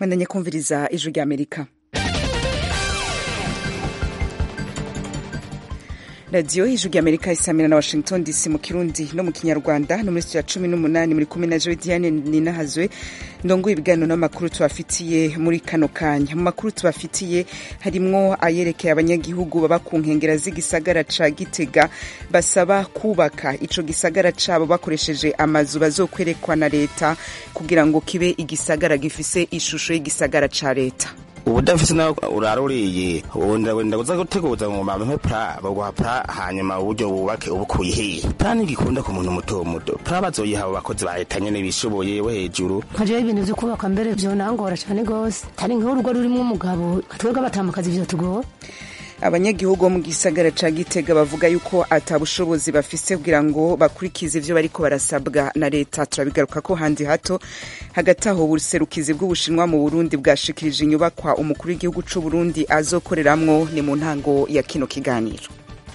mwendanye kumviriza ijwi rya amerika radiyo ijwi rya amerika isamira na washington dc mu kirundi no mu kinyarwanda no muri studio ya cumi n'umunani muri kumwe na joe diane ninahazwe ndongo ibiganiro n'amakuru tubafitiye muri kano kanya mu makuru tubafitiye harimwo ayerekeye abanyagihugu baba ku nkengera z'igisagara ca gitega basaba kubaka ico gisagara cabo bakoresheje amazu bazokwerekwa na leta kugira ngo kibe igisagara gifise ishusho y'igisagara ca leta ubudafise nawe uraruriye wenda wenda uza guteguza ngo bampe pra baguha pra hanyuma uburyo bubake ubukuye hehe pra ntigikunda ku muntu muto muto pra bazoyiha abo bakozi ba leta nyene bishoboye we hejuru nkajeho ibintu vyo kubaka mbere vyonangora cane gose tari nk'urugo rurimwo umugabo twebwe abatamakazi vyo tugora abanyagihugu bo mu gisagara ca gitega bavuga yuko ata bushobozi bafise kugira ngo bakurikize ivyo bariko barasabwa na leta turabigaruka ko handi hato hagati aho ubuserukizi bw'ubushinwa mu burundi bwashikirije inyubakwa umukuru w'igihugu c'uburundi azokoreramwo ni mu ntango ya kino kiganiro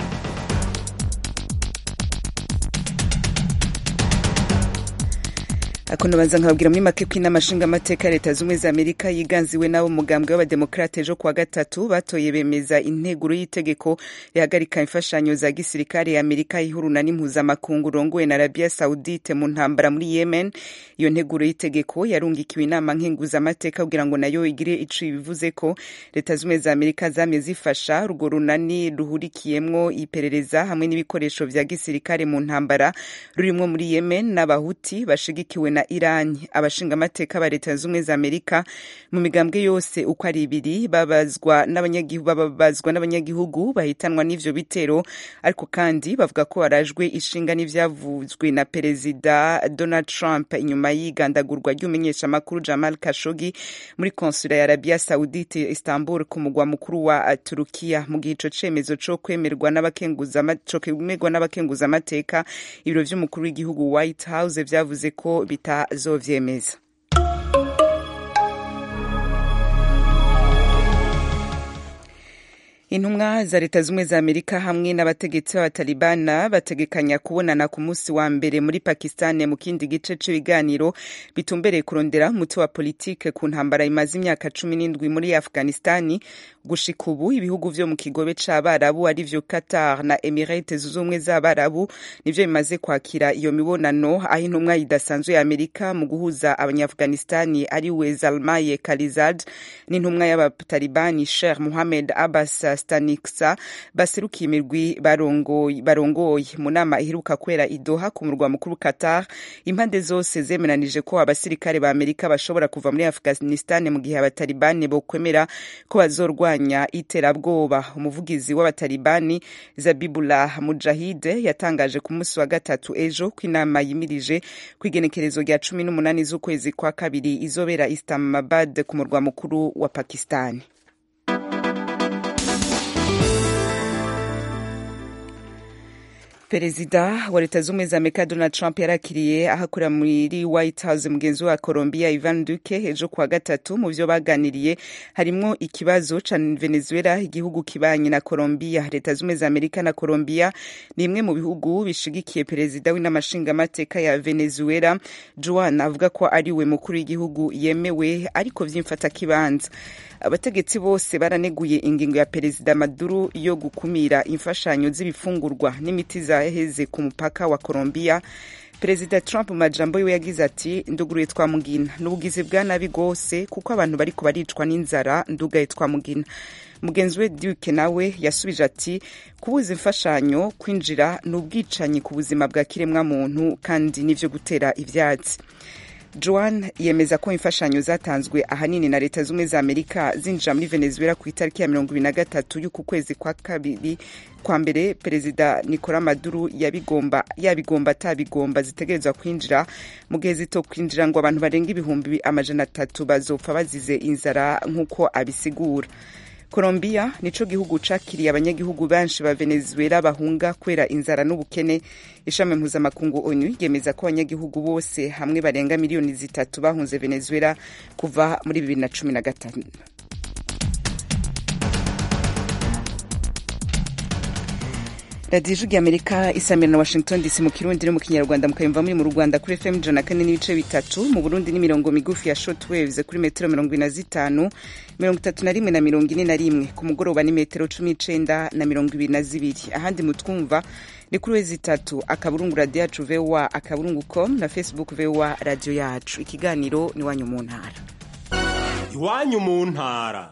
akuno banza nkababwira muri make ko inama nshingamateka ya leta z'ubumwe za amerika yiganziwe n'abo mugambwe w'abademokrate ejo kuwa gatatu batoye bemeza integuro y'itegeko rihagarika imfashanyo za gisirikare ya amerika ihuruna n'impuzamakungu rongowe na arabia saudite mu ntambara muri yemen iyo nteguro y'itegeko yarungikiwe inama nkenguzamateka kugira ngo nayo igire ico ibivuze ko leta z'ubumwe za amerika zamye zifasha urwo runani ruhurikiyemwo iperereza hamwe n'ibikoresho vya gisirikare mu ntambara rurimwo muri yemen n'abahuti bashigikiwe na irani abashingamateka ba leta z'ubumwe za amerika mu migambwe yose uko ari ibiri babazwa n'abanyagihugu bahitanwa n'ivyo bitero ariko kandi bavuga ko barajwe ishinga n'ivyavuzwe na perezida donald trump inyuma y'igandagurwa ry'umumenyeshamakuru jamal kashogi muri konsula ya arabia saudite istanbul ku mugwa mukuru wa turukiya mu gihe ico cemezo co kwemerwa n'abakenguzamateka ibiro vy'umukuru w'igihugu white house vyavuze ko bitazovyemeza intumwa za leta z'ubumwe za amerika hamwe n'abategetsi b'abatalibana bategekanya kubonana ku munsi wa mbere muri pakistan mu kindi gice c'ibiganiro bitumbereye kurondera umuti wa politike ku ntambara imaze imyaka cumi n'indwi muri afghanistani gushika ubu ibihugu vyo mu kigobe c'abarabu arivyo qatar na emirates zunze ubumwe z'abarabu nivyo bimaze kwakira iyo mibonano aho intumwa idasanzwe ya amerika mu guhuza abanyaafghanistani ari we zalmaye kalizad n'intumwa y'abatalibani sheikh muhamed abbas staniksa baserukiye imirwi barongoye mu nama iheruka kwera idoha ku murwa mukuru qatar impande zose zemeranije ko abasirikare ba amerika bashobora kuva muri afghanistan mu gihe abatalibani bokwemera ko bazorwanya iterabwoba umuvugizi w'abatalibani zabibullah mujahide yatangaje ku munsi wa gatatu ejo ko inama yimirije ku igenekerezo rya cumi n'umunani z'ukwezi kwa kabiri izobera islamabad ku murwa mukuru wa pakistani perezida wa leta z'ubumwe za amerika donald trump yarakiriye ahakorera muri white house mugenzi wa colombia ivan duque ejo kuwa gatatu mu vyo baganiriye harimwo ikibazo ca venezuela igihugu kibanye na colombia leta z'ubumwe za amerika na colombia ni imwe mu bihugu bishigikiye perezida w'inama nshingamateka ya venezuela juan avuga ko ari we mukuru w'igihugu yemewe ariko vy'imfata kibanza abategetsi bose baraneguye ingingo ya perezida maduro yo gukumira imfashanyo z'ibifungurwa n'imiti zaheze ku mupaka wa colombia perezida trump mu majambo yiwe yagize ati nduguruye twamugina n'ubugizi bwa nabi rwose kuko abantu bariko baricwa n'inzara ndugaye twamugina mugenzi we duke nawe yasubije ati kubuza imfashanyo kwinjira ni ubwicanyi ku buzima bwa kiremwa muntu kandi n'ivyo gutera ivyatsi joan yemeza ko imfashanyo zatanzwe ahanini na leta z'ubumwe za amerika zinjira muri venezuela ku itariki ya mirongo ibiri na gatatu y'uku kwezi kwa kabiri kwa mbere perezida nicola maduro yabigomba yabigomba atabigomba zitegerezwa kwinjira mu gihe zito kwinjira ngo abantu barenga ibihumbi amajana atatu bazopfa bazize inzara nk'uko abisigura colombia nico gihugu cakiriye abanyagihugu benshi ba venezuela bahunga kwera inzara n'ubukene ishami mpuzamakungu onu ryemeza ko abanyagihugu bose hamwe barenga miliyoni zitatu bahunze venezuela kuva muri bibiri na cumi na gatanu radiyo ijwi amerika isamira na washington dc mu kirundi no mu kinyarwanda mukayumva muri mu rwanda kuri fm ijana kane n'ibice bitatu mu burundi ni mirongo migufi ya short waves kuri metero mirongo ine na zitanu mirongo itatu na rimwe na mirongo ine na rimwe ku mugoroba ni metero cumi n'icenda na mirongo ibiri na zibiri ahandi mutwumva ni kuri wezi itatu akaburungu radiyo yacu vowa akaburungu com na facebook vowa radiyo yacu ikiganiro ni iwanyu mu ntara iwanyu mu ntara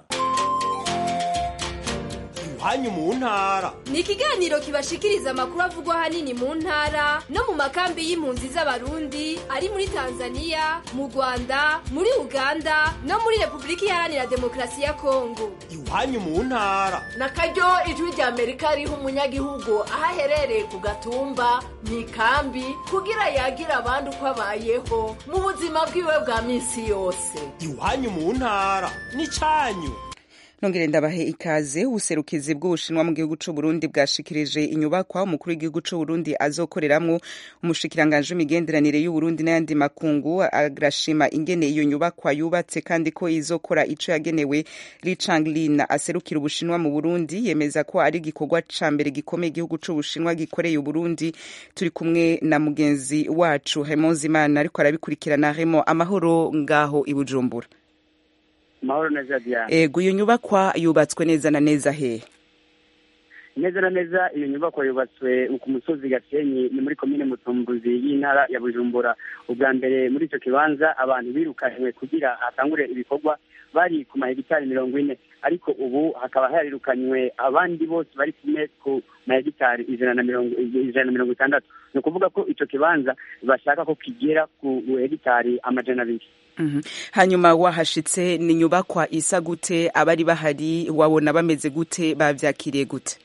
iwanyu mu ntara ni ikiganiro kibashikiriza amakuru avugwa ahanini mu ntara no mu makambi y'impunzi z'abarundi ari muri tanzania mu rwanda muri uganda no muri repubulika iharanira demokarasi ya kongo iwanyu mu ntara na karyo ijwi rya amerika riha umunyagihugu aho aherereye ku gatumba mu ikambi kugira yagira abandi uko abayeho mu buzima bwiwe bwa minsi yose iwanyu mu ntara ni cyanyu nongere ndabahe ikaze ubuserukizi bw'ubushinwa mu gihugu c'u Burundi bwashikirije inyubakwa umukuru w'igihugu c'u Burundi azokoreramwo umushikiranganje w'imigenderanire y'u Burundi n'ayandi makungu agrashima ingene iyo nyubakwa yubatse kandi ko izokora ico yagenewe Li Changlin aserukira ubushinwa mu Burundi yemeza ko ari igikorwa ca mbere gikomeye igihugu c'u Bushinwa gikoreye u Burundi turi kumwe na mugenzi wacu Raymond Zimana ariko arabikurikirana Raymond amahoro ngaho i Bujumbura mahoro neza diane ego iyo nyubakwa yubatswe neza na neza hehe neza na neza iyo nyubakwa yubatswe ku musozi gasenyi ni muri komine mutumbuzi y'intara ya bujumbura ubwa mbere muri icyo kibanza abantu birukanywe kugira hatangure ibikorwa bari ku mahegitari mirongo ine ariko ubu hakaba harirukanywe abandi bose bari kumwe ku mahegitari ijana na mirongo ijana na mirongo itandatu ni ukuvuga ko icyo kibanza bashaka ko kigera ku hegitari amajana abiri hanyuma wahashitse ni nyubakwa isa gute abari bahari wabona bameze gute bavyakiriye gute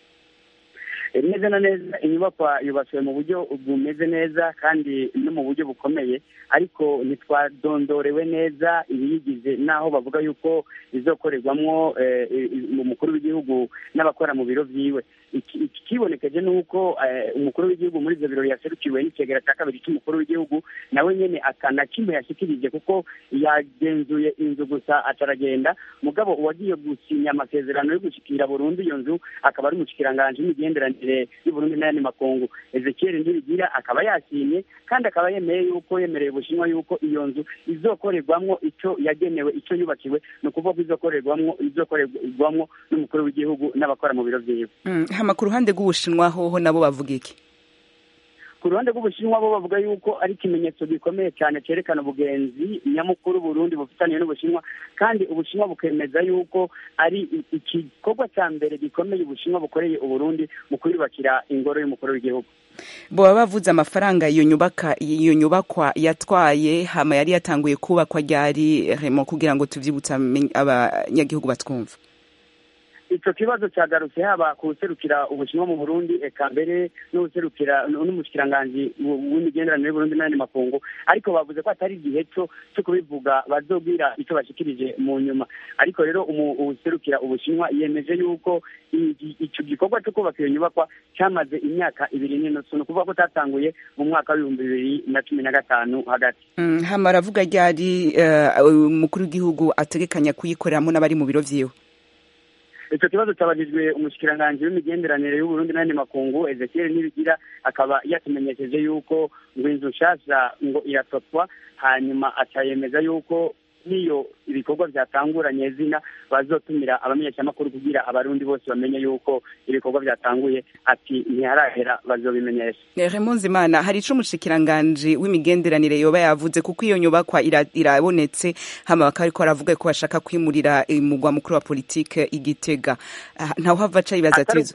neza na neza inyubakwa yubatswe mu buryo bumeze neza kandi no mu buryo bukomeye ariko ntitwadondorewe neza ibiyigize n'aho bavuga yuko izokorerwamwo umukuru w'igihugu n'abakora mu biro vyiwe ikibonekeje ni uko umukuru w'igihugu muri ivyo birori yaserukiwe n'icegera cya kabiri cy'umukuru w'igihugu nawe nyene akana kimwe yashikirije kuko yagenzuye inzu gusa acaragenda mugabo uwagiye gusinya amasezerano yo gushikira burundu iyo nzu akaba ari umushikiranganji w'imigenderanire y'uburundi n'ayandi makungu ezekiel ndibigira akaba yasinye kandi akaba yemeye yuko yemereye ubushinwa yuko iyo nzu izokorerwamwo ico yagenewe ico yubakiwe ni ukuvuga ko izokorerwamwo izokorerwamwo n'umukuru w'igihugu n'abakora mu biro vyiwe hama ku ruhande rw'ubushinwa hoho nabo bavuga iki ku ruhande rw'ubushinwa bo bavuga yuko ari ikimenyetso gikomeye cyane cyerekana ubugenzi nyamukuru burundi bufitaniye n'ubushinwa kandi ubushinwa bukemeza yuko ari igikorwa cya mbere gikomeye ubushinwa bukoreye uburundi mu kwiyubakira ingoro y'umukuru w'igihugu boba bavuze amafaranga iyo nyubaka iyo nyubakwa yatwaye hama yari yatanguye kubakwa ryari remo kugira ngo tuvyibutse abanyagihugu batwumva ico kibazo cyagarutse haba kuserukira ubushinwa mu burundi eka mbere n'userukira n'umushikiranganji w'imigenderanire y'uburundi n'ayandi makungu ariko bavuze ko atari igihe cyo cyo kubivuga bazobwira ico bashikirije mu nyuma ariko rero userukira ubushinwa yemeje yuko ico gikorwa cyo kubaka iyo nyubakwa cyamaze imyaka ibiri n'inusu ni ukuvuga ko tatanguye mu mwaka w'ibihumbi bibiri na cumi na gatanu hagati hama aravuga ryari umukuru w'igihugu ategekanya kuyikoreramo n'abari mu biro vyiwe icyo kibazo cyabajijwe umushikiranganji w'imigenderanire y'uburundi n'ayandi makungu ezekiel nibigira akaba yatumenyesheje yuko ngo inzu nshasha ngo iratotwa hanyuma acayemeza yuko niyo ibikorwa byatanguranye zina bazotumira abamenyeshamakuru kugira abarundi bose bamenye yuko ibikorwa byatanguye ati ntiharahera bazobimenyesha Raymond Zimana hari ico umushikiranganji w'imigenderanire yoba yavuze kuko iyo nyubakwa irabonetse hama bakaba ariko baravuga ko bashaka kwimurira umugwa mukuru wa politike igitega ntawe hava aca yibaza ati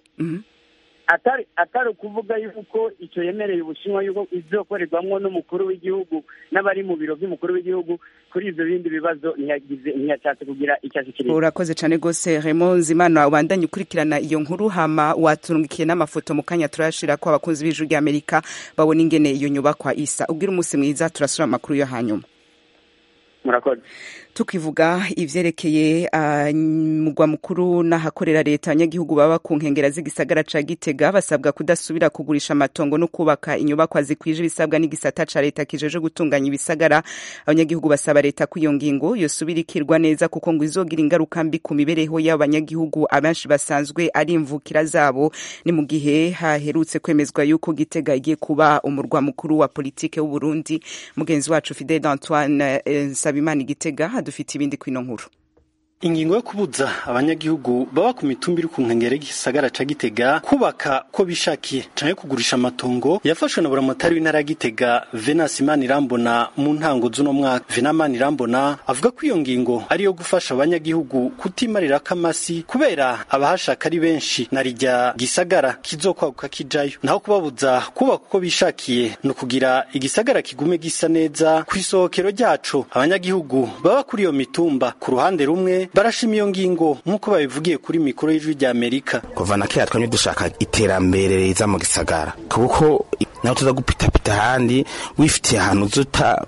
atari atari ukuvuga yuko icyo yemereye ubushinwa yuko izokorerwamwo n'umukuru w'igihugu n'abari mu biro by'umukuru w'igihugu kuri ibyo bindi bibazo ntiyagize ntiyashatse kugira icyo ashikiriza urakoze cyane rwose Raymond Zimana ubandanye ukurikirana iyo nkuru hama waturungikiye n'amafoto mu kanya turashira ko abakunzi b'ijwi ry'Amerika babona ingene iyo nyubakwa isa ubwira umunsi mwiza turasura amakuru yo hanyuma murakoze tukivuga ivyerekeye uh, mugwa mukuru n'ahakorera leta abanyagihugu baba ku nkengera z'igisagara ca gitega basabwa kudasubira kugurisha amatongo no kubaka inyubakwa zikwije ibisabwa n'igisata ca leta kijeje gutunganya ibisagara abanyagihugu basaba leta ko iyo ngingo yosubira ikirwa neza kuko ngo izogira ingaruka mbi ku mibereho y'abanyagihugu abenshi basanzwe ari imvukira zabo ni mu gihe haherutse kwemezwa yuko gitega igiye kuba umurwa mukuru wa politike w'uburundi mugenzi wacu fidel antoine eh, nsabimana igitega dufite ibindi kwino nkuru ingingo yo kubuza abanyagihugu baba ku mitumba iri ku nkengero y'igisagara ca Gitega kubaka ko bishakiye canke kugurisha amatongo yafashwe na buramatari w'intara ya Gitega Venance Manirambona mu ntango z'uno mwaka Venance Manirambona avuga ko iyo ngingo ari yo gufasha abanyagihugu kutimarira kamasi kubera abahashaka ari benshi na rijya gisagara kizokwaguka kijayo naho kubabuza kubaka uko bishakiye no kugira igisagara kigume gisa neza ku isohokero ryaco abanyagihugu baba kuri iyo mitumba ku ruhande rumwe barashima iyo ngingo nk'uko babivugiye kuri mikoro y'ijwi rya Amerika kuva na kera twamye dushaka iterambere riza mu gisagara kuko naho tuza gupitapita ahandi wifitiye ahantu uzuta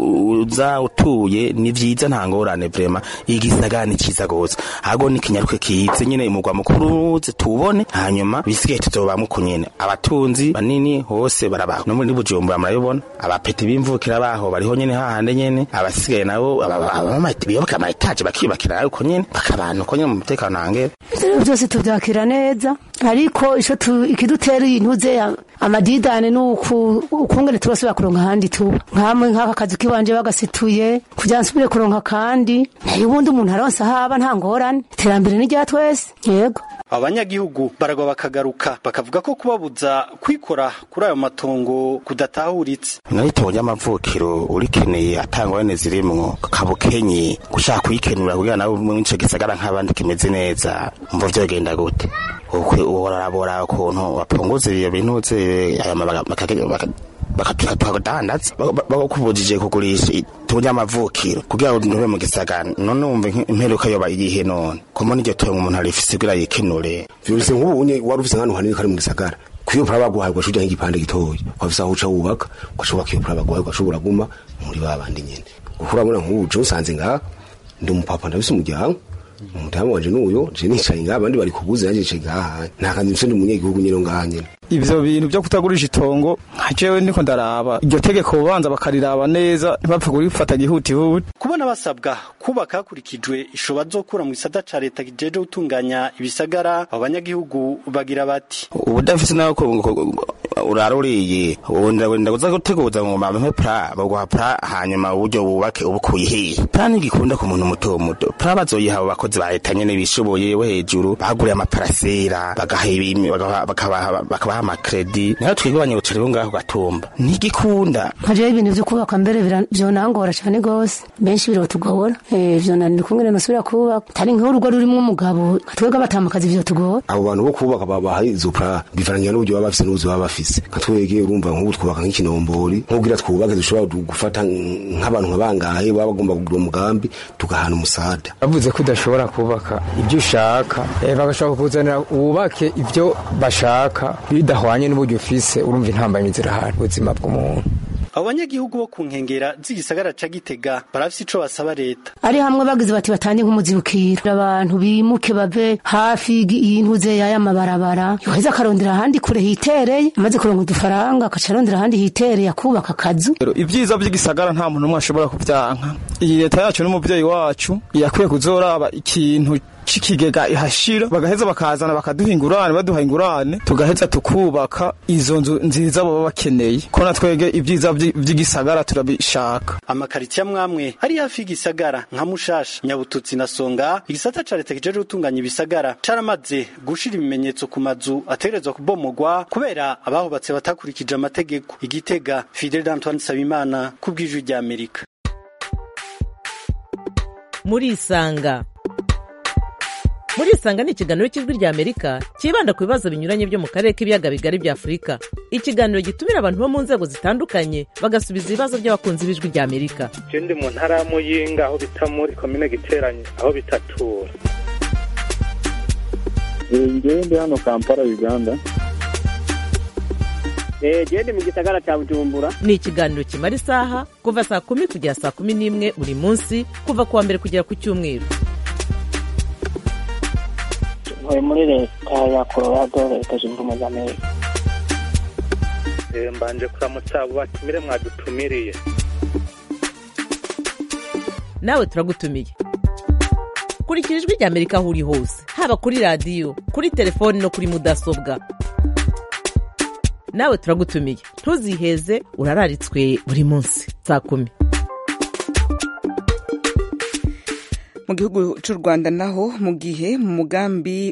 uza utuye ni vyiza nta ngorane vrema igisagara ni ciza gose ahubwo ni kinyaruke kize nyene umugwa mukuru uze tuwubone hanyuma bisigaye tuzobamwo uko nyene abatunzi banini hose barabaho no muri bujumbura murabibona abapeti b'imvukira baho bariho nyene hahande nyene abasigaye nabo biyoboka ama etaje bakiyubakira uko nyene bakabana uko nyene mu mutekano hangere byose tubyakira neza ariko ico ikidutera intuze amadidane nuku ukungene turasubira kuronka ahandi tuba nkamwe nk'aka kazi kiwanje bagasituye kugira nsubire kuronka kandi nayo ubundi umuntu aronse ahaba nta ngorane iterambere ni rya twese yego abanyagihugu baragwa bakagaruka bakavuga ko kubabuza kwikora kuri ayo matongo kudatahuritse nayo itongo ry'amavukiro urikeneye atangorane zirimwo kabukenyi gushaka kuyikenura kugira nawe mu ico gisagara nk'abandi kimeze neza mvo vyogenda gute ukwe urarabora ukuntu bapunguza iyo bintu bakatudandaza bakubujije kugurisha itungo ry'amavukiro kugira ngo ntube mu gisagara none wumve imperuka yoba iyihe none kumo n'iryo tongo umuntu arifise kugira yikenure vyose nk'ubu unye wari ufise nk'ahantu hanini kari mu gisagara kuyo pura baguhaye ugaca nk'igipande gitoya wafise aho uca wubaka ugashobora iyo pura baguhaye ugashobora guma muri ba bandi nyene kuko urabona nk'ubu je usanze ngaha ndi umupapa ndabise umuryango umudamu wanje n'uyo je nicaye ngaha abandi bari kubuze nanje nicaye ngaha nta kandi nse ndi umunyagihugu nyene ngaha nyene ivyo bintu vyo kutagurisha itongo nka jewe niko ndaraba iryo tegeko bobanza bakariraba neza ntibapfe kurifata gihutihuti kubona basabwa kubaka hakurikijwe ishoba zokura mu gisata ca leta kijeje gutunganya ibisagara abo banyagihugu bagira bati ubudafise nawe uraruriye wenda wenda kuza guteguza ngo bampe pra baguha pra hanyuma uburyo bubake ubukuye hehe pra ntigikunda ku muntu muto muto pra bazoyiha abo bakozi ba leta nyene bishoboye bo hejuru baguriye amaparasera bakabaha bakabaha amakredi nayo twebwe abanyabucari bo ngaho gatumba ntigikunda nkajeho ibintu vyo kubaka mbere vyonangora cane gose benshi birotugora vyonanira ukungene nosubira kubaka tari nk'urugo rurimwo umugabo twebwe abatamakazi vyotugora abo bantu bo kubaka babahaye izo pra bivarangira n'uburyo baba bafise n'ubuzi baba bafise nka twege urumva nk'ubu twubaka nk'ikinombori nk'ubwira twubake dushobora gufata nk'abantu nka bangahe baba bagomba kugura umugambi tugahana umusada bavuze ko udashobora kubaka ibyo ushaka bagashobora kukuzanira wubake ibyo bashaka bidahwanye n'uburyo ufise urumva intambamyi zirahari ubuzima bw'umuntu abo banyagihugu bo ku nkengera z'igisagara ca Gitega barafise ico basaba leta ari hamwe bagize bati batange nk'umuzibukiro abantu bimuke bave hafi y'intuze y'aya mabarabara yoheza akarondera ahandi kure hitereye amaze kuronka udufaranga akaca arondera ahandi hitereye akubaka akazu ibyiza by'igisagara nta muntu umwe ashobora kubyanka iyi leta yacu n'umuvyeyi wacu yakwiye kuzoraba ikintu c'ikigega ihashira bagaheza bakazana bakaduha ingurane baduha ingurane tugaheza tukubaka izo nzu nziza baba bakeneye ko natwege ibyiza vy'igisagara turabishaka amakaritsiye amwamwe ari hafi y'igisagara nka mushasha nyabututsi na songa igisata ca leta kijeje gutunganya ibisagara caramaze gushira ibimenyetso ku mazu ategerezwa kubomogwa kubera abahubatse batakurikije amategeko igitega fidel antoine sabimana ku bw'ijwi rya amerika murisanga murisanga ni ikiganiro cy'ijwi rya amerika cyibanda ku bibazo binyuranye byo mu karere k'ibiyaga bigari bya afurika ikiganiro gitumira abantu bo mu nzego zitandukanye bagasubiza ibibazo by'abakunzi b'ijwi rya amerika je ndi mu ntara ya muyinga aho bita muri komine giteranye aho bitatura ngewe ndi hano kampala uganda gende mu gisagara cya bujumbura ni ikiganiro kimara isaha kuva saa kumi kugera saa kumi n'imwe buri munsi kuva ku wa mbere kugera ku cyumweru ntuye muri leta ya colorado leta zunze ubumwe za amerika mbanje kuramutsa abo batumire mwadutumiriye nawe turagutumiye kurikira ijwi rya amerika aho uri hose haba kuri radiyo kuri telefoni no kuri mudasobwa nawe turagutumiye ntuziheze urararitswe buri munsi saa kumi mu gihugu cy'u rwanda naho mu gihe mu mugambi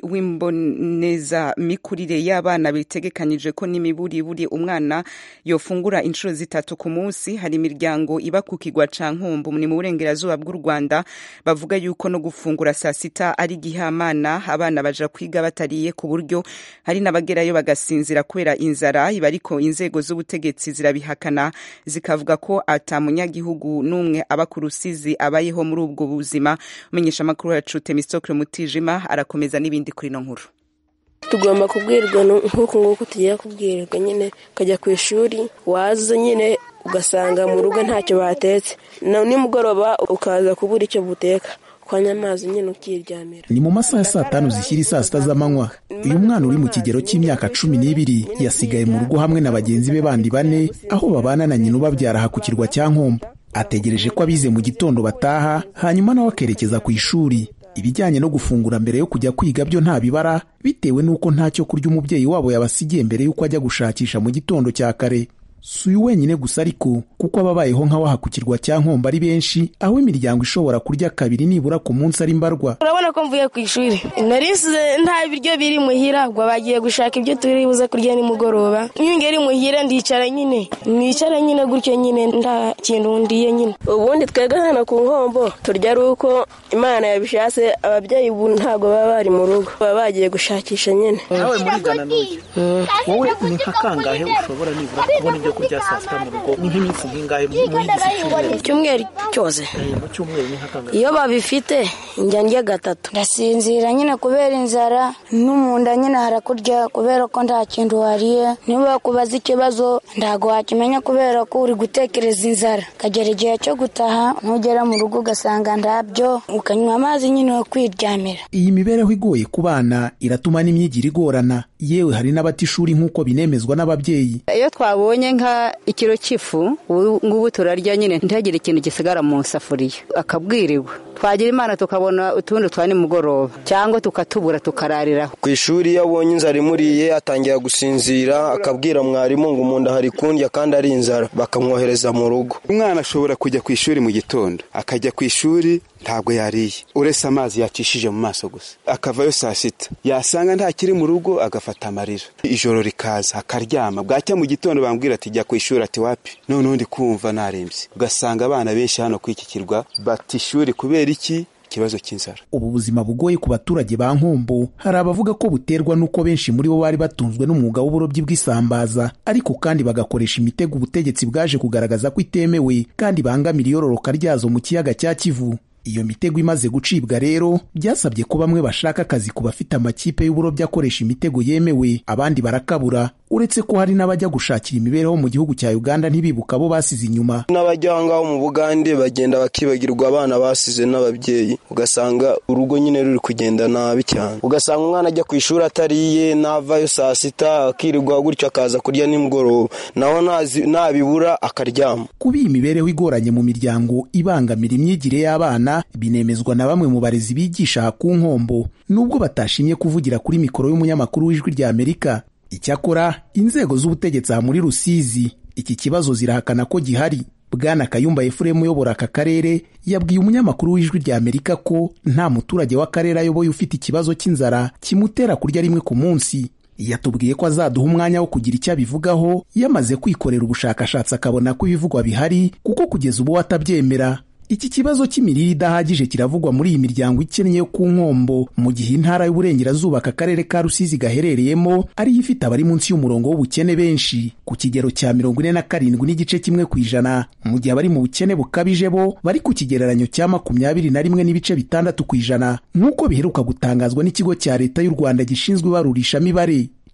w'imbonezamikurire y'abana bitegekanyije ko n'imiburiburi umwana yofungura inshuro zitatu ku munsi hari imiryango iba ku kigwa ca nkumbu ni mu burengerazuba bw'u rwanda bavuga yuko no gufungura saa sita ari igihamana abana baja kwiga batariye ku buryo hari n'abagerayo bagasinzira kubera inzara iba ariko inzego z'ubutegetsi zirabihakana zikavuga ko ata munyagihugu n'umwe aba ku rusizi abayeho muri ubwo buzima umenyesha amakuru yacu temisitokire mutijima arakomeza n'ibindi kuri ino nkuru tugomba kubwirwa nk'uku nguku tugiye kubwirirwa nyine ukajya ku ishuri waza nyine ugasanga mu rugo ntacyo batetse nimugoroba ukaza kubura icyo buteka kwanya amazi nyine ukiryamira ni mu masaha ya saa tanu zishyira saa sita z'amanywa uyu mwana uri mu kigero cy'imyaka cumi n'ibiri yasigaye mu rugo hamwe na bagenzi be bandi bane aho babana na nyina ubabyara aha ku kirwa cya nkombo ategereje ko abize mu gitondo bataha hanyuma nawe akerekeza ku ishuri ibijyanye no gufungura mbere yo kujya kwiga byo nta bibara bitewe n'uko nta cyo kurya umubyeyi wabo yabasigiye mbere y'uko ajya gushakisha mu gitondo cya kare si uyu wenyine gusa ariko kuko ababayeho nk'abaha ku kirwa cya nkombo ari benshi aho imiryango ishobora kurya kabiri nibura ku munsi ari mbarwa urabona ko mvuye ku ishuri narisize nta biryo biri muhira ubwo bagiye gushaka ibyo turi buze kurya nimugoroba iyo ngeri muhira ndicara nyine nicara nyine gutyo nyine nta kintu ndiye nyine ubundi twebwe hano ku nkombo turya ari uko imana yabishatse ababyeyi ubu ntabwo baba bari mu rugo baba bagiye gushakisha nyine nawe murigana n'uyu wowe ni nka kangahe ushobora nibura kubona ibyo kurya saa sita mu rugo ni nk'iminsi nk'ingahe muri iki cyumweru icyumweru cyose mu cyumweru ni nka kangahe iyo babifite njya ndya gatatu ndasinzira nyine kubera inzara no mu nda nyine harakurya kubera ko nta kintu wariye niba kubaza ikibazo ntabwo wakimenya kubera ko uri gutekereza inzara ukagera igihe cyo gutaha ntugera mu rugo ugasanga ndabyo ukanywa amazi nyine wo kwiryamira iyi mibereho igoye ku bana iratuma n'imyigire igorana yewe hari n'abata ishuri nk'uko binemezwa n'ababyeyi iyo twabonye nka ikiro cy'ifu ngubu turarya nyine ntihagire ikintu gisigara mu isafuriya akabwirirwa twagira imana tukabona utundi twa nimugoroba cyangwa tukatubura tukarariraho ku ishuri iyo abonye inzara imuriye atangira gusinzira akabwira mwarimu ngo umuntu hari kundya kandi ari inzara bakamwohereza mu rugo umwana ashobora kujya ku ishuri mu gitondo akajya ku ishuri ntabwo yariye uretse amazi yacishije mu maso gusa akavayo saa sita yasanga ntakiri mu rugo agafata amarira ijoro rikaza akaryama bwacya mu gitondo bambwira ati jya ku ishuri ati wapi noneho ndi kumva narembye ugasanga abana benshi hano kuri iki kirwa bata ishuri kubera iki ikibazo cy'inzara ubu buzima bugoye ku baturage ba nkombo hari abavuga ko buterwa n'uko benshi muri bo bari batunzwe n'umwuga w'uburobyi bw'isambaza ariko kandi bagakoresha imitego ubutegetsi bwaje kugaragaza ko itemewe kandi bangamira iyororoka ryazo mu kiyaga cya kivu iyo mitego imaze gucibwa rero byasabye ko bamwe bashaka akazi ku bafite amakipe y'uburobyi akoresha imitego yemewe abandi barakabura uretse ko hari n'abajya gushakira imibereho mu gihugu cya uganda ntibibuka abo basize inyuma n'abajya aho ngaho mu bugande bagenda bakibagirwa abana basize n'ababyeyi ugasanga urugo nyine ruri kugenda nabi cyane ugasanga umwana ajya ku ishuri atariye navayo saa sita akirirwa gutyo akaza kurya nimugoroba naho nabibura akaryama kuba iyi mibereho igoranye mu miryango ibangamira imyigire y'abana binemezwa na bamwe mu barezi bigisha aha ku nkombo nubwo batashimye kuvugira kuri mikoro y'umunyamakuru w'ijwi rya amerika icyakora inzego z'ubutegetsi aha muri rusizi iki kibazo zirahakana ko gihari bwana kayumba efuremu uyobora aka karere yabwiye umunyamakuru w'ijwi rya amerika ko nta muturage w'akarere ayoboye ufite ikibazo cy'inzara kimutera kurya rimwe ku munsi yatubwiye ko azaduha umwanya wo kugira icyo abivugaho yamaze kwikorera ubushakashatsi akabona ko ibivugwa bihari kuko kugeza ubu atabyemera iki kibazo cy'imirire idahagije kiravugwa muri iyi miryango ikennye yo ku nkombo mu gihe intara y'uburengerazuba aka karere ka rusizi gaherereyemo ariyo ifite abari munsi y'umurongo w'ubukene benshi ku kigero cya mirongo ine na karindwi n'igice kimwe ku ijana mu gihe abari mu bukene bukabije bo bari ku kigereranyo cya makumyabiri na rimwe n'ibice bitandatu ku ijana nk'uko biheruka gutangazwa n'ikigo cya leta y'u rwanda gishinzwe ibarurishamibare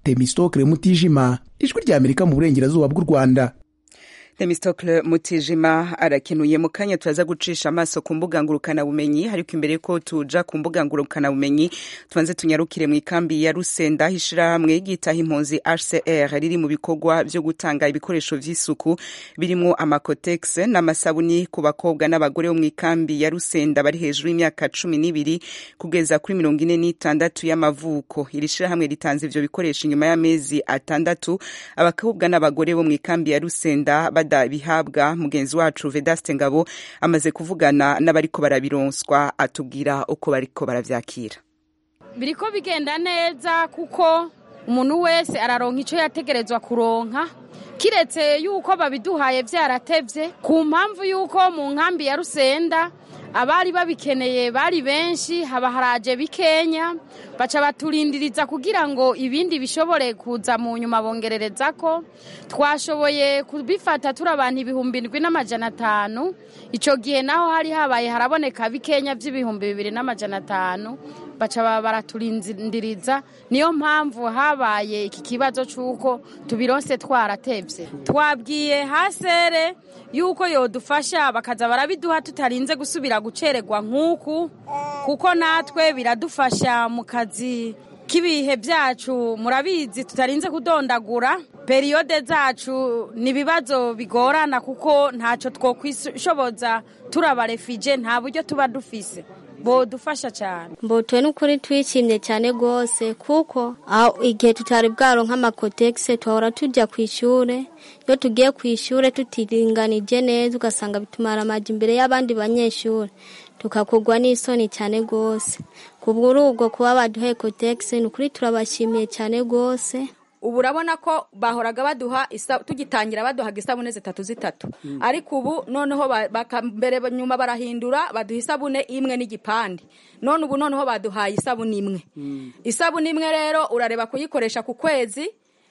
temistokle mutijima ijwi rya amerika mu burengerazuba bw'u rwanda Themistokle Mutijima arakenuye mu kanya turaza gucisha amaso ku mbuga ngurukana bumenyi ariko imbere ko tuja ku mbuga ngurukana bumenyi tubanze tunyarukire mu ikambi ya Rusenda hishirahamwe gitaha impunzi HCR riri mu bikorwa byo gutanga ibikoresho vy'isuku birimo amakotex n'amasabuni ku bakobwa n'abagore bo mu ikambi ya Rusenda bari hejuru y'imyaka cumi n'ibiri kugeza kuri mirongo ine n'itandatu y'amavuko iri shirahamwe ritanze ivyo bikoresho inyuma y'amezi atandatu abakobwa n'abagore bo mu ikambi ya Rusenda badabihabwa mugenzi wacu Vedaste Ngabo amaze kuvugana n'abariko barabironswa atubwira uko bariko baravyakira biriko bigenda neza kuko umuntu wese araronka ico yategerezwa kuronka kiretse yuko babiduhaye vyaratevye ku mpamvu yuko mu nkambi ya Rusenda abari babikeneye bari benshi haba haraje bikenya baca baturindiriza kugira ngo ibindi bishobore kuza mu nyuma bongerereza ko twashoboye kubifata turi abantu ibihumbi indwi n'amajana atanu icyo gihe naho hari habaye haraboneka bikenya by'ibihumbi bibiri n'amajana atanu baca baraturindiriza niyo mpamvu habaye iki kibazo cy'uko tubironse twaratebye twabwiye hasere yuko yodufasha bakaza barabiduha tutarinze gusubira gucererwa nk'uku kuko natwe biradufasha mu kazi k'ibihe byacu murabizi tutarinze kudondagura periyode zacu ni ibibazo bigorana kuko ntacyo twokwishoboza turabarefije nta buryo tuba dufise bodufasha cyane mbotuwe n'ukuri twishimye cyane rwose kuko aho igihe tutari bwaro nk'amakotegisi tuhora tujya ku ishuri iyo tugiye ku ishuri tutiringanije neza ugasanga bitumara amajya imbere y'abandi banyeshuri tukakugwa n'isoni cyane rwose kubwo ubwo kuba baduhaye kotegisi ni ukuri turabashimiye cyane rwose ubu urabona ko bahoraga baduha tugitangira baduhaga isabune zitatu zitatu ariko ubu noneho mbere nyuma barahindura baduha isabune imwe n'igipande none ubu noneho baduhaye isabune imwe isabune imwe rero urareba kuyikoresha ku kwezi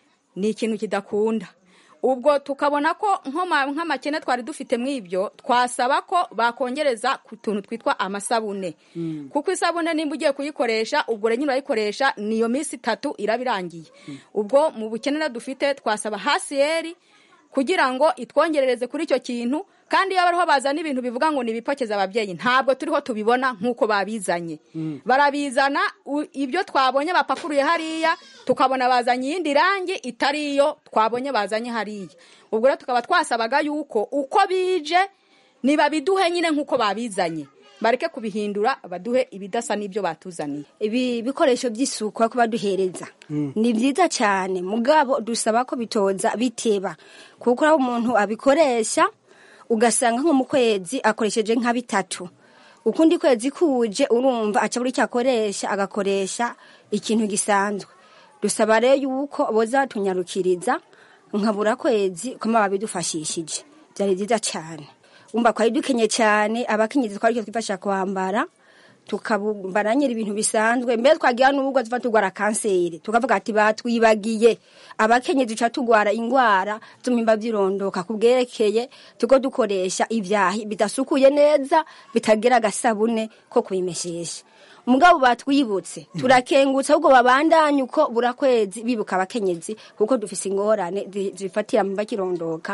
ni ikintu kidakunda ubwo tukabona ko nk'amakene twari dufite mu ibyo twasaba ko bakongereza ku tuntu twitwa amasabune kuko isabune nimba ugiye kuyikoresha ubwo rero nyine urayikoresha niyo minsi itatu iraba irangiye ubwo mu bukenera dufite twasaba hasiyeri kugira ngo itwongerereze kuri icyo kintu kandi iyo bariho bazana ibintu bivuga ngo ni ibipokeza ababyeyi ntabwo turiho tubibona nk'uko babizanye barabizana ibyo twabonye bapakuruye hariya tukabona bazanye iyindi rangi itari iyo twabonye bazanye hariya ubwo rero tukaba twasabaga yuko uko bije nibabiduhe nyine nk'uko babizanye bareke kubihindura baduhe ibidasa n'ibyo batuzaniye ibi bikoresho by'isuku ko baduhereza ni byiza cyane mugabo dusaba ko bitoza biteba kuko aho umuntu abikoresha ugasanga nko mu kwezi akoresheje nka bitatu ukundi kwezi kuje urumva aca buri icyo akoresha agakoresha ikintu gisanzwe dusaba rero yuko boza tunyarukiriza nkabura kwezi ko babidufashishije byari byiza cyane wumva twari dukenye cyane abakenyezi twari icyo twifashisha kwambara tukambara nyiri ibintu bisanzwe mbere twagira n'ubwo tuva turwara kanseri tukavuga ati batwibagiye abakenyezi duca turwara indwara z'umwimba by'irondoka ku bwerekeye tuko dukoresha ibyahi bidasukuye neza bitagira agasabune ko kubimeshesha umugabo batwibutse turakengutse ahubwo babandanye uko burakwezi bibuka abakenyezi kuko dufise ingorane zifatira mu bakirondoka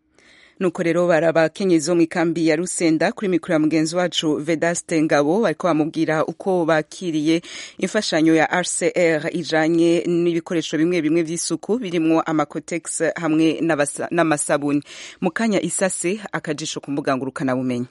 nuko rero barabakenyezi bo mu ikambi ya rusenda kuri mikoro ya mugenzi wacu vedaste ngabo bariko bamubwira uko bakiriye imfashanyo ya rcr ijanye n'ibikoresho bimwe bimwe vy'isuku birimwo amakotex hamwe n'amasabuni mu kanya isase akajisho ku mbuga ngurukanabumenyi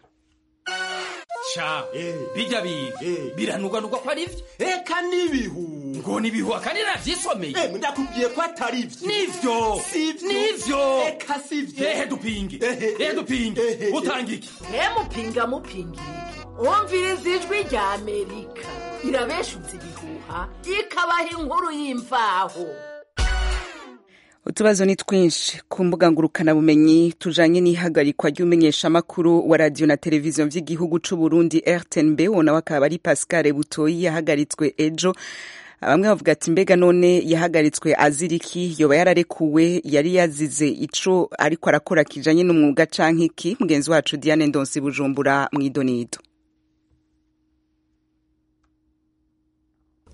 ca bijya biga biranugwanugwa ko ari vyo eka n'ibihu ngo nibihu akandi navyisomeye ndakubwiye ko atari vyo nivyo nivyo eka sivyo ehe dupinge ehe dupinge utanga iki mupinga mupinga umviriza ijwi rya amerika irabeshutse ibihuha ikabaha inkuru y'imvaho utubazo ni twinshi ku mbuga ngurukanabumenyi tujanye n'ihagarikwa ry'umenyeshamakuru wa radiyo na televiziyo vy'igihugu c'u Burundi RTNB wonawe akaba ari Pascal Butoyi yahagaritswe ejo bamwe bavuga ati mbega none yahagaritswe aziriki yoba yararekuwe yari yazize ico ariko arakora kijanye n'umwuga canke iki mugenzi wacu Diane Ndonsi Bujumbura mw'idonido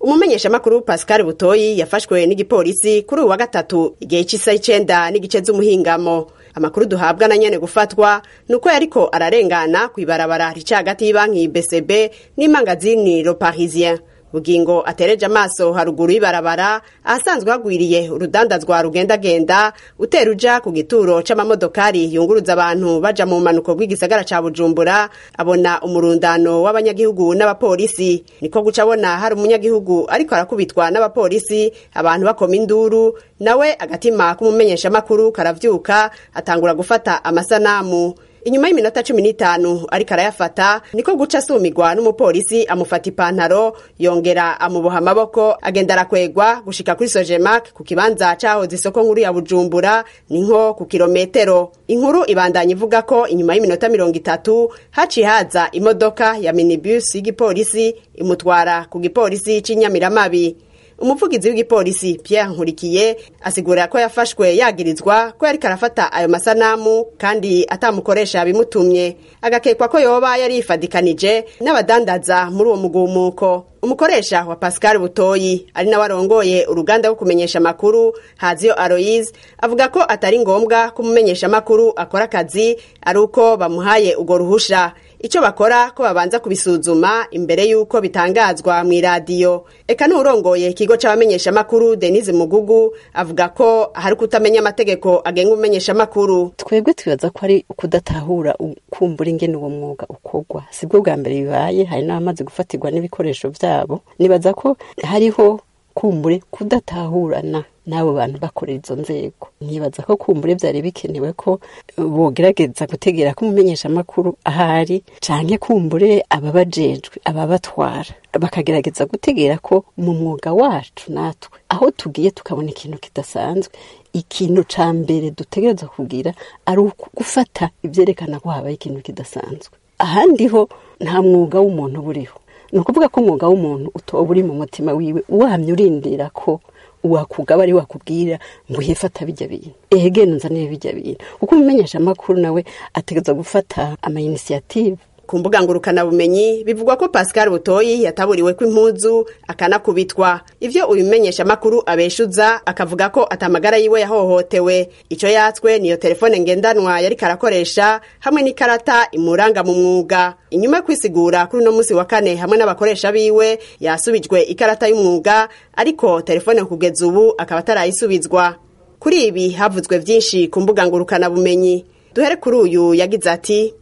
umumenyeshamakuru pascal butoyi yafashwe n'igipolisi kuri uyu wa gatatu igihe cy'isaha icenda n'igice z'umuhingamo amakuru duhabwa na nyene gufatwa ni uko yariko ararengana ku ibarabara rica hagati y'ibanki bcb n'imangazini le parisien bugingo atereje amaso haruguru y'ibarabara ahasanzwe hagwiriye urudandazwa rugendagenda utera uja ku gituro c'amamodokari yunguruza abantu baja mu manuko bw'igisagara ca bujumbura abona umurundano w'abanyagihugu n'abapolisi niko guca abona hari umunyagihugu ariko arakubitwa n'abapolisi abantu bakoma induru nawe agatima k'umumenyeshamakuru karavyuka atangura gufata amasanamu inyuma y'iminota cumi n'itanu ariko arayafata niko guca asumirwa n'umupolisi amufata ipantaro yongera amuboha amaboko agenda arakwegwa gushika kuri sojemak ku kibanza cahoze isoko nkuru ya bujumbura ni nko ku kirometero inkuru ibandanya ivuga ko inyuma y'iminota mirongo itatu haciye haza imodoka ya minibus y'igipolisi imutwara ku gipolisi c'inyamiramabi umuvugizi w'igipolisi Pierre Nkurikiye asigura ko yafashwe yagirizwa ko yariko arafata ayo masanamu kandi atamukoresha bimutumye agakekwa ko yoba yari yifadikanije n'abadandaza muri uwo mugumuko umukoresha wa Pascal Butoyi ari nawe arongoye uruganda rwo kumenyesha amakuru Haziyo Aloise avuga ko atari ngombwa ko umumenyesha amakuru akora akazi ari uko bamuhaye urwo ruhusha icyo bakora ko babanza kubisuzuma imbere y'uko bitangazwa mu iradiyo eka n'urongoye ikigo c'abamenyeshamakuru denise mugugu avuga ko hari kutamenya amategeko agenga umumenyeshamakuru twebwe twibaza ko ari ukudatahura ukumbura ingene uwo mwuga ukorwa sibwo bwa mbere bibaye hari n'abamaze gufatirwa n'ibikoresho vyabo nibaza ko hariho kumbure kudatahurana n'abo bantu bakorera izo nzego ntibaza ko kumbure byari bikenewe ko bogerageza gutegera ko umumenyeshamakuru ahari canke kumbure ababajejwe ababatwara bakagerageza gutegera ko mu mwuga wacu natwe aho tugiye tukabona ikintu kidasanzwe ikintu ca mbere dutegereza kugira ari gufata ivyerekana ko habaye ikintu kidasanzwe ahandi ho nta mwuga w'umuntu buriho ni ukuvuga ko umwuga w'umuntu utoba uri mu mutima wiwe wamye urindira ko wakugaba ari wakubwira ngo uhefata bijya bintu ehegene nzanire bijya bintu kuko umumenyesha amakuru nawe ategereza gufata ama initiative ku mbuga ngurukanabumenyi bivugwa ko pascal butoyi yataburiwe ko impuzu akanakubitwa ivyo uyu menyesha makuru abeshuza akavuga ko atamagara yiwe yahohotewe ico yatswe niyo telefone ngendanwa yari karakoresha hamwe n'ikarata imuranga mu mwuga inyuma yo kwisigura kuri uno musi wa kane hamwe n'abakoresha biwe yasubijwe ikarata y'umwuga ariko telefone kugeza ubu akaba atarayisubizwa kuri ibi havuzwe vyinshi ku mbuga ngurukanabumenyi duhere kuri uyu yagize ati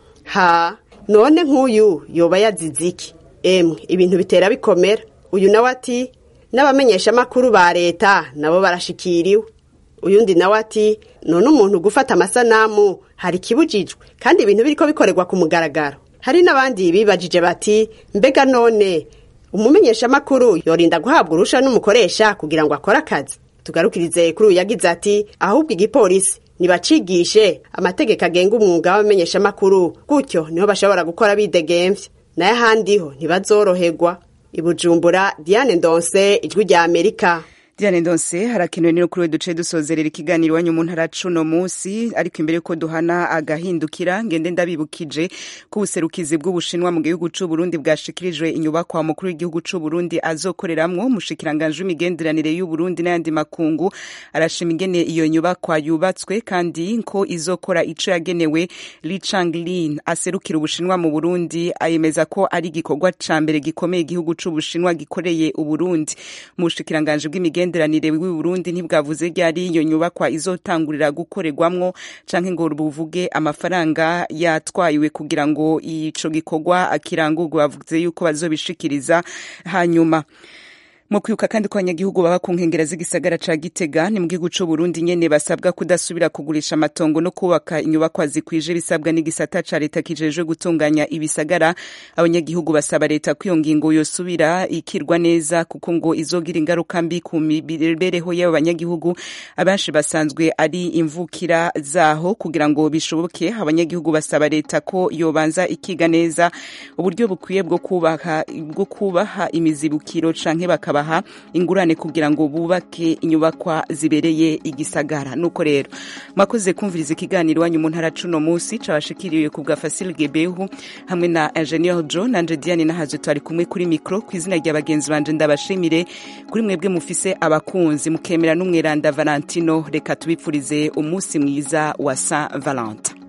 ha none nk'uyu yoba yazize iki emwe ibintu bitera bikomera uyu nawe ati n'abamenyeshamakuru ba leta nabo barashikiriwe uyundi nawe ati none umuntu gufata amasanamu hari ikibujijwe kandi ibintu biriko bikorerwa ku mugaragaro hari n'abandi bibajije bati mbega none umumenyeshamakuru yorinda guhabwa urusha n'umukoresha kugira ngo akore akazi tugarukirize kuri uyu yagize ati ahubwo igipolisi nibacigishe amategeko agenga umwuga w'abamenyeshamakuru gutyo niho bashobora gukora bidegemvye nayo ahandi ho ntibazoroherwa ibujumbura diane ndonse ijwi rya amerika Diane Ndonse harakenewe rero kuri we duce dusozerera ikiganiro iwanyu mu ntara cuno munsi ariko imbere yuko duhana agahindukira ngende ndabibukije ko ubuserukizi bw'ubushinwa mu gihugu c'u Burundi bwashikirijwe inyubakwa mukuru w'igihugu c'u Burundi azokoreramwo umushikiranganje w'imigenderanire y'u Burundi n'ayandi makungu arashima ingene iyo nyubakwa yubatswe kandi ko izokora ico yagenewe Li Changlin aserukira ubushinwa mu Burundi ayemeza ko ari igikorwa ca mbere gikomeye igihugu c'ubushinwa gikoreye uburundi mu bushikiranganje bw'imigenderanire imigenderanire w'i Burundi ntibwavuze ryari iyo nyubakwa izotangurira gukorerwamwo canke ngo buvuge amafaranga yatwayiwe kugira ngo ico gikorwa kirangurwe bavuze yuko bazobishikiriza hanyuma mu kwibuka kandi ko abanyagihugu baba ku nkengera z'igisagara ca gitega ni mu gihugu c'u burundi nyene basabwa kudasubira kugurisha amatongo no kubaka inyubakwa zikwije bisabwa n'igisata ca leta kijejwe gutunganya ibisagara abanyagihugu basaba leta ko iyo ngingo yosubira ikirwa neza kuko ngo izogira ingaruka mbi ku mibereho y'abo banyagihugu abenshi basanzwe ari imvukira zaho kugira ngo bishoboke abanyagihugu basaba leta ko yobanza ikiga neza uburyo bukwiye bwo kubaha bwo kubaha imizibukiro canke bakaba kubaha ingurane kugira ngo bubake inyubakwa zibereye igisagara nuko rero mwakoze kumviriza ikiganiro wanyu mu ntara cuno munsi cabashikiriwe ku bwa Fasil Gebehu hamwe na Engineer Joe nanje Diane nahaje twari kumwe kuri micro ku izina rya bagenzi banje ndabashimire kuri mwebwe mufise abakunzi mukemera n'umweranda Valentino reka tubipfurize umunsi mwiza wa Saint Valentin